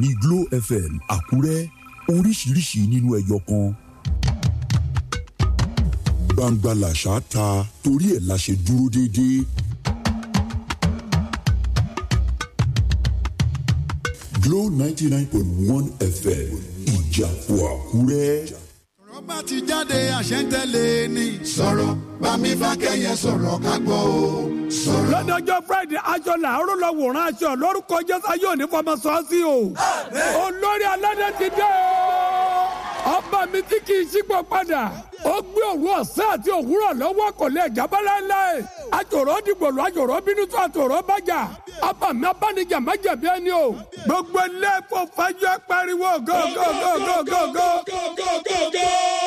ní Glo FM Àkúrẹ́ oríṣiríṣi nínú ẹyọ kan. gbangba làṣà ta torí ẹ̀ la ṣe dúró déédéé. Glo ninety nine point one FM Ìjàpọ̀ Àkúrẹ́. ọ̀rọ̀ bá ti jáde àṣẹ́ntẹ́lẹ̀ ni. sọ̀rọ̀ bámi bá kẹ́yẹ sọ̀rọ̀ ká gbọ́ o sọ̀rọ̀. lọ́dọọjọ́ friday aṣọ làárọ̀ lọ wòran aṣọ lórúkọ jésù yóò ní fọmọ sọ́ọ́sì o olórí aládé ti dé o ọba mi tí kì í ṣípò padà ó gbé òru ọ̀sán àti òwúrọ̀ lọ́wọ́ kò lè jábọ́ láéláé àtòrò dìgbòlù àtòrò bínú tó àtòrò bàjá ọba mi abánijà má jẹ̀bi ẹni o gbogbo ilé ẹ̀fọ́ fàájọ́ pariwo gógógógógógógógógó.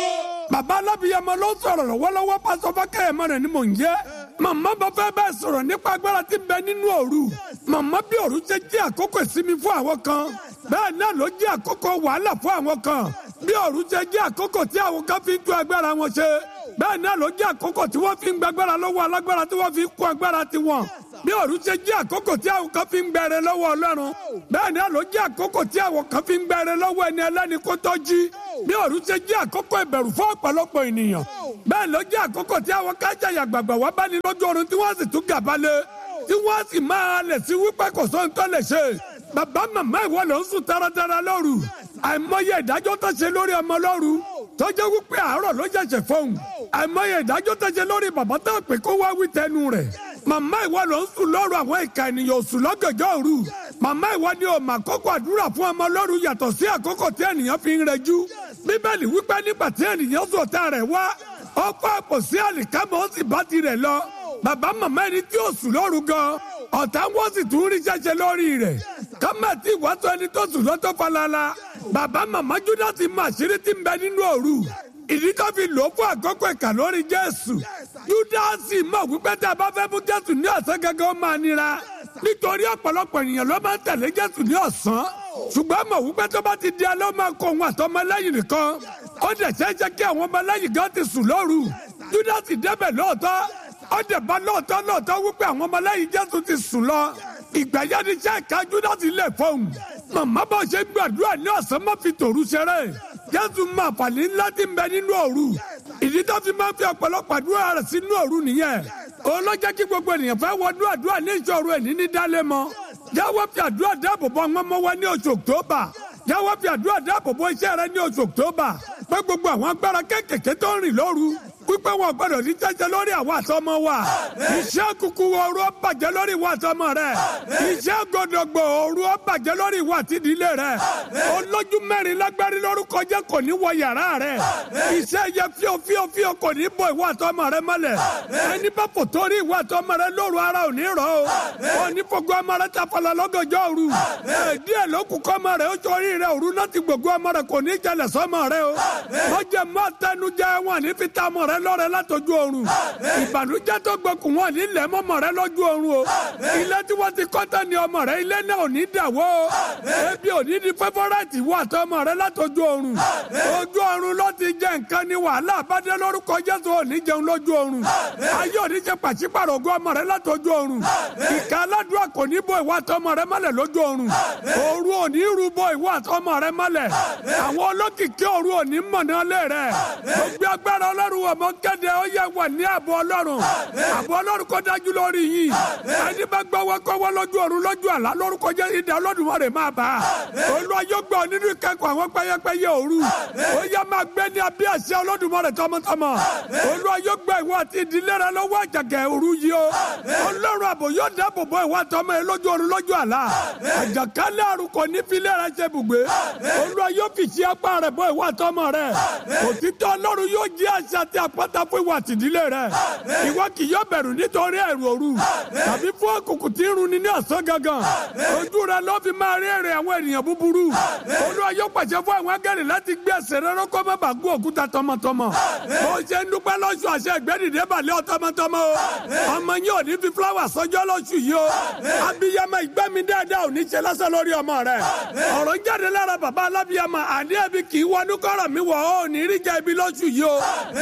bàbá alábìyamọ ló sọ̀rọ̀ lọ́wọ́lọ́wọ́ pásọ fákẹ́yẹmọ rẹ̀ ni mò ń jẹ́ màmá bá fẹ́ bẹ́ẹ̀ sọ̀rọ̀ nípa agbára tí ń bẹ nínú òru màmá bí òru ṣe jẹ́ àkókò ìsinmi fún àwọn kan bẹ́ẹ̀ náà ló jẹ́ àkókò wàhálà fún àwọn kan bí òru ṣe jẹ́ àkókò tí àwọn kan fi ń tú agbára wọn ṣe bẹ́ẹ̀ náà ló jẹ́ àkókò tí wọ́n fi ń gbàgbára lọ́wọ́ alágbára tí wọ́n fi ń kó agbára tiwọn bí òru ṣe jẹ́ àkókò tí àwọn kan fi ń gbẹrẹ lọ́wọ́ ọlọ́run bẹ́ẹ̀ náà ló jẹ́ àkókò tí àwọn kan fi ń gbẹrẹ lọ́wọ́ ẹni ẹlẹ́ni kó tó jí bí òru ṣe jẹ́ àkókò ìbẹ̀rù fún ọ̀pọ̀lọpọ̀ ènìyàn bẹ́ẹ̀ ló jẹ́ àkókò tí àwọn kájàyà gbàgbà wá bá ní lójú oorun tí wọ́n sì tún gàbalẹ̀ tí wọ́n sì máa lẹ̀ sí wípé kò sóhun tó lè ṣe bàbá màmá ìwọ ló ń sùn taratara lóru àìmọye ìdájọ́ tó ṣe lórí ọmọ lóru tó jẹ́ wípé àárọ̀ ló ṣẹ̀ṣẹ̀ fóun àìmọye ìdájọ́ tó ṣe lórí bàbá tó pè kó wá wí tẹnu rẹ̀ màmá ìwọ ló ń sùn lóru àwọn ìka ènìyàn òsùn lọ́gànjọ́ òru màmá ìwọ ni ò mà kókó àdúrà fún ọmọ lóru yàtọ̀ sí àkókò tí ènìyàn fi ń rẹjú bíbélì wípé nígbà tí ènìyàn sọ̀tà rẹ̀ wá ó kó àpò sí àlìkámọ́ ó sì bá tirẹ̀ lọ bàbá màmá ẹni tí ó sùn lóru gan ọ̀tá wọ́n sì tún rí ṣẹ́ṣẹ́ lórí rẹ̀ kámẹ́tì ìwàsọ ẹni tó sùn lọ́tọ́ falala bàbá màmá júdásì mọ àṣírí tí ń bẹ nínú òru ìdí tó fi lò ó fún àkókò ìkà lórí jésù júdásì mọ̀ wípé tá a bá fẹ́ mú jésù ní ọ̀sán gẹ́gẹ́ ó máa nira nítorí ọ̀pọ̀lọpọ̀ ènìyàn ló máa ń tẹ̀lé jésù ní ọ̀sán ṣùgbọ́n mọ̀ wípé tó bá ti di alẹ́ ó máa kó òun àtọmọlẹ́yìn nìkan ó dẹ̀ ṣeéṣe kí àwọn ọmọlẹ́yìn gan ti sùn lóru júdásì débẹ̀ lóòótọ́ ó dẹ̀ bá lóòótọ́ lóòótọ́ wípé àwọn ọmọlẹ́yìn jésù ti sùn lọ ìgbà yẹn ni iṣẹ́ ìka júdásì lè fọ́hùn màmá bá ṣe gbàdúrà ní ọ̀sán má fi tòru ṣeré jésù máa fàní ńlá ti ń bẹ nínú òru ìdí tó fi máa ń fi ọ̀pọ̀lọpọ̀ àdúrà rẹ̀ sínú òru nìyẹn òun ló jẹ́ kí gbogbo ènìyàn fẹ́ wọnú àdúrà ní ìṣòro ẹ̀ níní dálé mọ́ jáwọ́ fi àdúrà dáàbò bò àwọn ọmọ wa ní oṣù october jáwọ́ fi àdúrà dáàbò bò iṣẹ́ rẹ ní oṣù october pé gbogbo àwọn agbára kéékèèké tó ń rìn lóru wípé wọn gbọ́dọ̀ ní jẹjẹ lórí àwọn àtọmọ wa iṣẹ́ kúkú ooru ó bàjẹ́ lórí ìwà àtọmọ rẹ iṣẹ́ gòdògbò ooru ó bàjẹ́ lórí ìwà àtìdílé rẹ olójú mẹ́rin lágbárí lórúkọ jẹ́ kò ní wọ yàrá rẹ iṣẹ́ yẹ fíò fíò fíò kò ní bọ ìwà àtọmọ rẹ mọ́lẹ̀ ẹni bá fò torí ìwà àtọmọ rẹ lóru ara ò ní rọ o ò ní fògo ọmọ rẹ tafọlọ lọ́gànjọ́ òru díẹ̀ ló kù kọ́ ọmọ rẹ ó torí rẹ òru náà ti gbogbo ọmọ rẹ kò ní jẹlẹ̀ sọ́mọ rẹ o wọ́n jẹ mọ́ tẹnujẹ wọn ní fi ta ọmọ rẹ lọ́rẹ̀ látọjú oorun ìbànújẹ́ tó gbẹkùn wọn nílẹ̀ mọ́mọ́ rẹ lọ́jú oorun o ilé tí wọ́n ti kọ́tà ní ọmọ rẹ ilé náà ò ní dàwó o ebi ò ní di fẹ́fọ́rẹ́tì wọ àtọmọ rẹ látọjú oorun ojú oorun ló ti jẹ nǹkan ní wàhálà àbádé lórúkọ Jésù ò ní jẹun lójú oorun ayé ò ní jẹ pàṣípàrọ̀ ogún ọmọ rẹ látọjú oorun ìka aládùúgbò kò ní bọ ìwọ àtọmọ rẹ mọ́lẹ̀ lójú oorun òru ò ní rú bọ ìwọ àtọmọ rẹ mọ́lẹ̀ àwọn olókìkí òru ò ní mọ̀nà lé rẹ gbogbo agbára ọlọ́run ọmọ kéde ó yẹ wà ní ààbò ọlọ́run ààbò ọlọ́run kó dájú lórí yìí ẹni bá gbọ́wọ́ kọ́wọ́ lójú ọ̀run lójú àlá lórúkọ jẹ́ ìdá Olódùmarè máa bá a olúwa yóò gbọ́ nínú ìkẹ́kọ̀ọ́ àwọn pẹ́yẹpẹ́yẹ òru ó yẹ máa gbé ní abẹ́ àṣẹ Olódùmarè tọmọtọmọ olúwa yóò gbọ́ ìwọ àti ìdílé rẹ lọ́wọ́ àjàgẹ́ òru yìí o ọlọ́run àbò yóò dáàbò bò ìwọ àtọmọ ẹ lójú ọ̀run lójú àlá àjàkálẹ̀ àrùn kò ní fi lẹ́rẹ̀ ṣe bùgbé olúwa yóò fi ṣe apá rẹ̀ bò ìwọ àtọmọ rẹ òtítọ́ ọlọ́run yóò jí àṣà àti àpáta fún ìwà àtìdílé rẹ ìwọ kì yóò bẹ̀rù nítorí ẹ̀rù òru tàbí fún òkùnkùn tí ń runi ní ọ̀sán gangan ojú rẹ ló fi máa rí èrè àwọn ènìyàn búburú olúwa yóò pàṣẹ fún àwọn agẹ́rì láti gbé ẹsẹ̀ rẹ rọ́kọ́ má bàa gún òkúta tọmọtọmọ bó ṣe ń dúpẹ́ lọ́sùn àṣẹ ìgbẹ́dìde balẹ̀ ọtọmọtọmọ o ọmọ yín ò ní fi fúláwà sọjọ́ lọ́sùn yìí o abiyamọ ìgbẹ́mi dáadáa ò ní ṣe lásán lórí ọmọ rẹ ọ̀rọ̀ jáde lára bàbá alábiyamọ àdé ẹbí kì í wọnú kọ́rọ̀ mi wọ̀ ọ́ ò ní rí jẹ́ ibi lọ́sùn yìí o ẹlẹ́rìí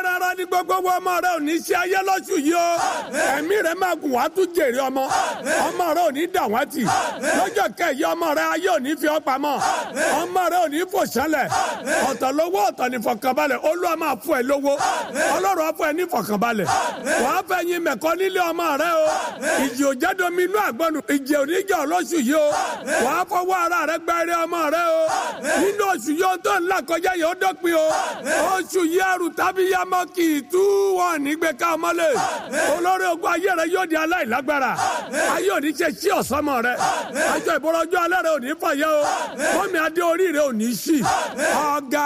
rárá ní gbogbo wọn ọmọ rẹ ò ní ṣe ayé lọ́sù yìí o ẹ̀mí rẹ máa gùn wá tún jèrè ọmọ ọmọ rẹ ò ní dàwátì lọ́jọ́ kẹyì ọmọ rẹ ayé ò ní fi ọ́ pamọ́ ọmọ rẹ ò ní fò sálẹ̀ ọ̀tọ̀ lówó ọ̀tọ̀ ní fọkànbalẹ̀ olúwa máa fún ẹ lówó ọlọ́run á fún ẹ ní fọkànbalẹ̀ wàá fẹ́ yin mẹ̀kọ́ nílé ọmọ rẹ o ìjì ò jẹ́ domi inú àgbọ̀nù ìjì ò ní jẹ́ ọlọ́sù yìí o wàá fọwọ́ ara rẹ gba eré ọmọ rẹ o nínú oṣù yìí ó tó ńlá kọjá yìí ó dọ́pin o oṣù yìí ẹrù tàbí yamọ kì í tú wọn nígbè ká ọmọlé olórí ogun ayé rẹ yóò di aláìlágbára ayé òní ṣe sí ọ̀sánmọ̀ rẹ àjọ ìbọ̀rọ̀jọ́ alẹ́ rẹ òní fàyẹ́ o mọ́mí adé orí rẹ òní sí ọ̀gá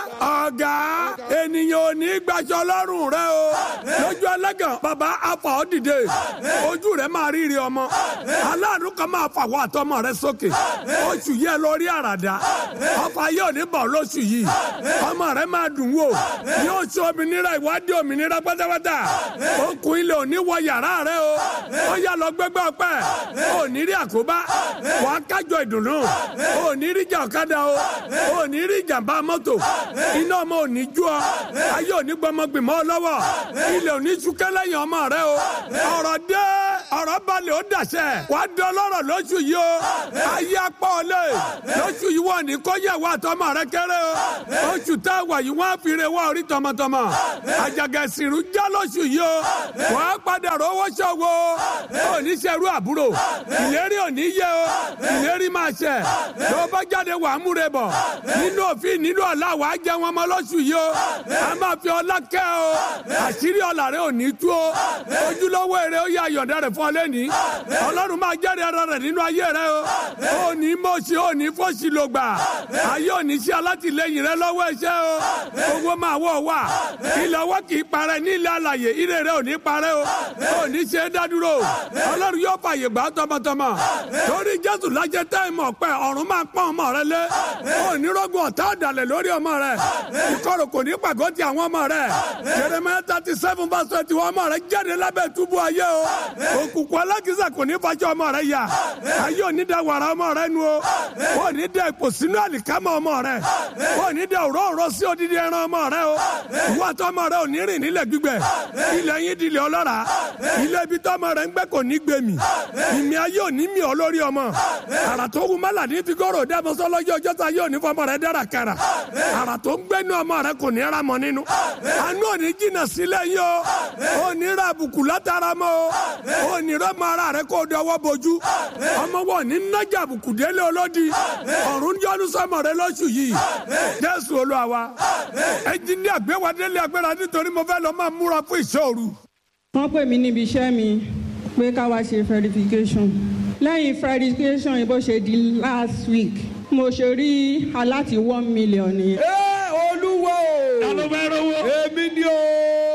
ọ̀gá ènìyàn òní gbaṣọ lọ́rùn rẹ o lójú ẹlẹ́gàn bàbá afa ọ́ dìde ojú rẹ máa rírí ọmọ aláàánú kan máa fàwọ́ àtọmọ rẹ sókè oṣù yẹ lórí àràdá ọfà yóò ní bọ̀ lóṣù yìí ọmọ rẹ máa dùn wò ní oṣù òmìnira ìwádìí òmìnira pátápátá okùn ilé òní wọ yàrá rẹ o ó yà lọ gbẹgbẹ ọpẹ òní rí àkóbá wàá kájọ ìdùnnú òní rí ìjà ọ̀kadà o òní rí ìjàmbá mọ́tò iná ọmọ òní jú ọ ayé òní gbọmọgbìmọ̀ lọ́wọ́ ilé òní súnkẹ́ lẹ́yìn ọmọ rẹ o ọ̀rọ̀ dé ọ̀rọ̀ balẹ̀ ó dàṣẹ wàá dán lọ́rọ̀ lóṣù yìí o ayé apá ọ̀lẹ́ lóṣù yìí wọ́n ní kó yẹ wá tọmọ rẹ kéré o oṣù tá a wà yìí wọ́n á fi re wá orí tọmọtọmọ àjàgà ìsìnrú já lóṣù yìí o wọ́n á padà rówó ṣòwò oníṣẹ́rú àbúrò ìlérí òní yẹ o ìlérí máa ṣẹ tó bá jáde wàá múre bọ̀ nínú òfin nínú ọ̀la wàá jẹ wọn mọ́ lóṣù yìí o a máa fi ọlá kẹ́ o àṣírí ọ̀la rẹ òní tú o ojúlówó èrè ó yà yọ̀ǹda rẹ̀ fún ọ lẹ́ni ọlọ́run máa jẹ́rìí ara rẹ̀ nínú ayé rẹ o òní mọ̀ọ́sí òní fọ́ọ̀sì ló gbà ayé òní sí alátìlẹyìn rẹ lọ́wọ́ ẹ̀ṣẹ́ o owó máa wọ̀ wá ilẹ̀ ọwọ́ kì í parẹ́ ní ilẹ̀ alàyè ire rẹ òní parẹ́ o òní ṣe é dádúró ọlọ́run yóò fàyè gbà tọmọtọmọ torí jésù lájẹ táìmù ọ̀pẹ ọ̀run máa pọ́n ọmọ rẹ lé òní rọ́gùn ọ̀tá ọ̀dàlẹ̀ lórí ọmọ rẹ ìkorò kò ní pàgọ́ ti àwọn ọmọ rẹ Jeremiah thirty seven verse twenty one ọmọ rẹ jáde lábẹ́ túbú ayé o òkùnkùn alákìsà kò ní fàjọ ọmọ rẹ yà ayé òní da wàrà ọmọ rẹ nu o wọn ní da ipò sínú àlìkámọ ọmọ rẹ wọn ní da òróòró sí odidi ẹran ọmọ rẹ o ìwọ àti ọmọ rẹ ò ní rìn nílẹ̀ gbígbẹ ilẹ̀ yín di ilẹ̀ ọlọ́ra ilé ibi tó ọmọ rẹ ń gbẹ kò ní gbé mi ìmì ayé òní mi ọ lórí ọmọ àrà tó wù mọ́là ní fi gọ́rọ̀ dẹ́mọ́sọ́ lọ́jọ́ ọjọ́ ta yóò ní fọmọ rẹ dára kara àrà tó ń gbẹ́nu ọmọ rẹ kò ní ra mọ́ nínú àánú òní jìnnà sílẹ̀ yín o òní ra àbùkù látara mọ́ o òní rọ́mọ ara rẹ kó dọwọ́ bojú ọmọ wọn ní nájà àbùkù délé olódi ọ̀run yọnu sọmọ rẹ lóṣù yìí jésù olúwa wa ẹnjìníà gbé wa délé agbára nítorí mo fẹ́ lọ máa múra fún ìṣòro. wọ́n pè mí níbi iṣẹ́ mi pé ká wá ṣe verification lẹ́yìn verification yìí bó ṣe di last week mo ṣe rí aláti one million nìyẹn. ẹ olúwo ta ló fẹ́ rówó. èmi ni o.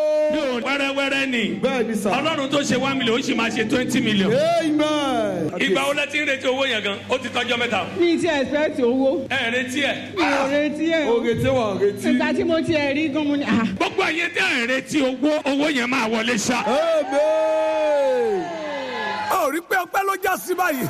yóò wẹ́rẹ́wẹ́rẹ́ ni. bẹ́ẹ̀ ni sà. ọlọ́run tó ṣe one million ó sì máa ṣe twenty million. amen. ìgbà wo lẹ ti ń retí owó yẹn gan ó ti tọjọ́ mẹ́ta. mi ti expect owó ẹ ẹ retí ẹ. mi ò retí ẹ̀ o. oge tí wọ́n retí. ìgbà tí mo ti ẹ̀ rí gan mo ní. ah, gbogbo ẹ̀yin tẹ́ ẹ retí owó owó yẹn máa wọlé ṣá. amen. ó rí pé ọpẹ́ ló já sí báyìí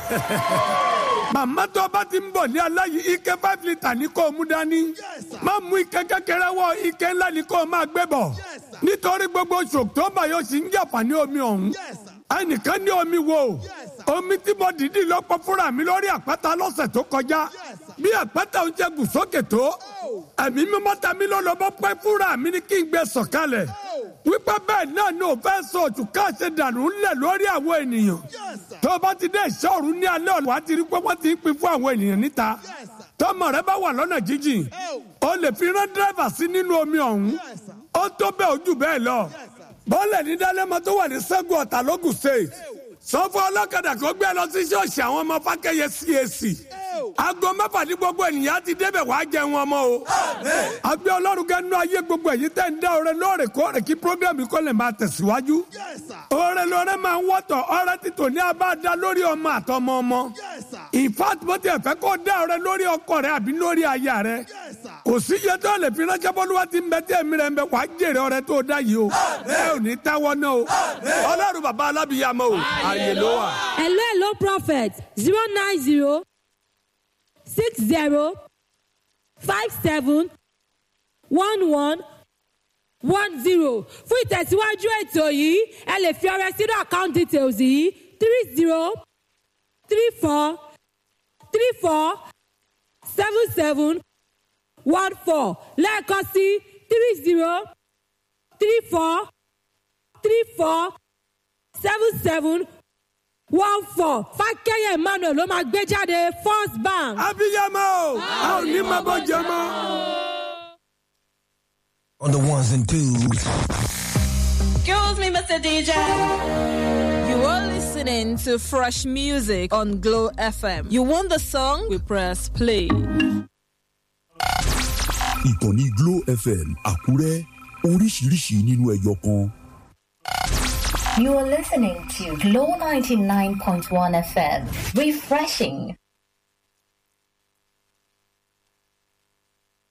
màmá tó bá ti ń bọ̀ ní aláyìí ike five litre ní kó o mú dání má mú ike kékeré wọ ike ńlá ní kó o máa gbé bọ̀ nítorí gbogbo oṣù october yóò sì ń jàǹfààní omi ọ̀hún ẹnìkan ní omi wo omi tí mo dìídì lọ́pọ̀ fúnra mi lórí àpáta lọ́sẹ̀ tó kọjá bí àpáta ń jẹ gùn sókè tó ẹ̀mí mímọ́ ta mi lọ́lọ́ bọ́ pẹ́ fúnra mi ní kí n gbé sọ̀kalẹ̀ wípé bẹ́ẹ̀ náà ni òfẹ́ sọ òtún káàṣẹ dànù ńlẹ̀ lórí àwọn ènìyàn tó o bá ti dé ìṣọ́ọ̀rù ní alẹ́ ọ̀la wàá ti rí pé wọ́n ti ń pín fún àwọn ènìyàn níta tọmọ rẹ bá wà lọ́nà jíjìn o lè fi rán dírẹ́fà sí nínú omi ọ̀hún ó tó bẹ́ẹ̀ ojú bẹ́ẹ̀ lọ bọ́ọ̀lẹ̀ ní dálẹ́mọ tó wà ní sẹ́gun ọ̀tà lógùn state sọ fún ọlọ́kadà kó gbé lọ sí ṣọ́ọ̀ṣì àwọn ọmọ fákẹ́yẹ CAC aago mẹ́fà ní gbogbo ènìyàn ti débẹ̀ wàá jẹun ọmọ o àgbẹ̀ ọlọ́run gẹ́nu ayé gbogbo èyí tẹ̀ ń dá ọrẹ lóòrèkóòrè kí programme kó lè máa tẹ̀síwájú ọrẹ lọrẹ máa ń wọ́tọ̀ ọrẹ títò ní abáadá lórí ọmọ àtọmọ ọmọ in fact bó tiẹ̀ fẹ́ kó dá ọrẹ lórí ọkọ rẹ àbí lórí aya rẹ kò sí iye tó lè fi ránṣẹ́ bọ́lúwa ti ń bẹ tí èmi rẹ̀ ń bẹ wàá jèrè ọrẹ tó dá yìí o ẹ ò ní táwọ́ náà o ọlọ́run bàbá alábìyàmọ́ o àyè ló wà. hello hello prophet zero nine zero six zero five seven one one one zero fún ìtẹ̀síwájú ètò yìí ẹ lè fi ọrẹ sínú account details yìí three zero three four three four seven seven one four lẹ́ẹ̀kan sí three zero three four three four seven seven one four fákẹ́yẹ̀ emmanuel ló máa gbé jáde first bank. abiyamọ a ò ní máa bọ jẹ mọ. On the ones and twos. Excuse me, Mr. DJ. You are listening to fresh music on Glow FM. You want the song? We press play. ìkànnì glo fm àkúrẹ́ oríṣiríṣi nínú ẹyọ kan. You are listening to Glow 99.1 FM. Refreshing.